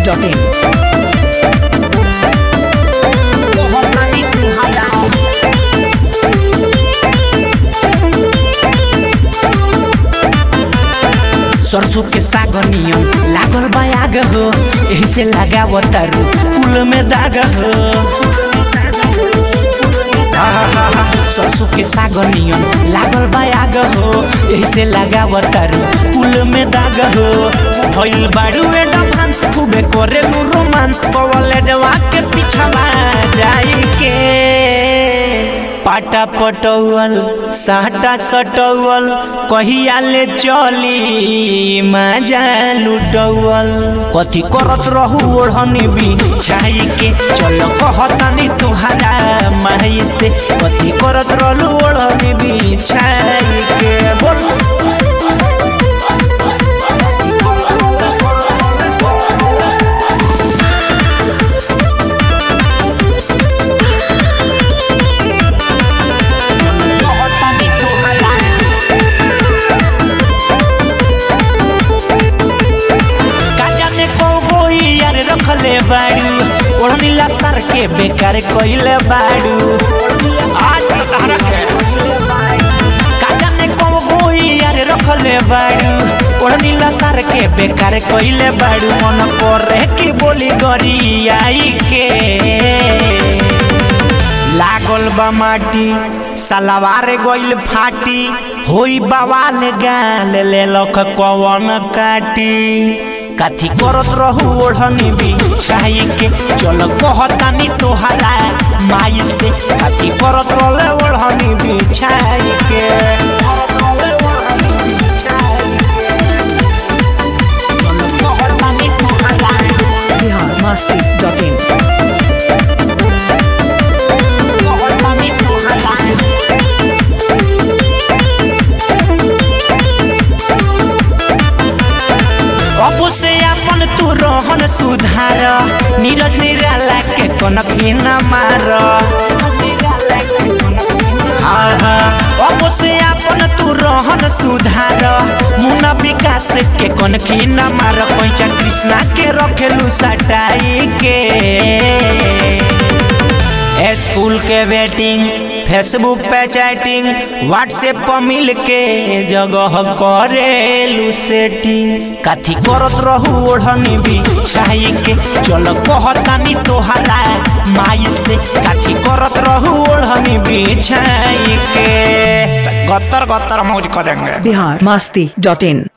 biharmasti.in सरसों के साग नियम लागल बायाग हो एही से लगावतारू कुल में दाग हो आहा, सरसों के साग नियम लागल बायाग हो एही से लगावतारू कुल में दाग हो भइल बाड़ू एडवांस खूबे करेलू रोमांस कवले जवा के पिछवा जाई के पाटा पटौल साटा सटौल कहिया ले चली मजा लुटौल कथी करत रहू ओढ़नी बिछाई के चल कहतानी तुहारा माई से कथी करत रहलू ओढ़नी बिछाई के बोल का जाने कौगो यार रखले बाड़ू ओढ़नी सर के बेकार कइले बाड़ू आज तहरा के का जाने कौगो यार रखले बाड़ू ओढ़नी सर के बेकार कइले बाड़ू मन करे कि बोली गरी आई के लागल बा माटी सलवार गइल फाटी होई बवाल गाल ले लख कवन काटी काथी करत रहू ओढ़नी बिछाई के चल कहतानी तोहरा माई से काथी करत रहले ओढ़नी बिछाई के चल कहतानी तोहरा biharmasti.in कहतानी तोहरा अब से अपन तू रहन सुधार नीरज निराला के कनखी न मार हाँ, हाँ, अब से अपन तू रहन सुधार मुना विकास के कनखी न मार पैचा कृष्णा के रखेलू सटाई के स्कूल के वेटिंग फेसबुक पे चैटिंग व्हाट्सएप पर मिल के जगह करेलू सेटिंग काथी करत रहू ओढ़नी बिछाई के चल कहतानी तोहरा माई से काथी करत रहू ओढ़नी बिछाई के गत्तर गत्तर मौज कर देंगे biharmasti.in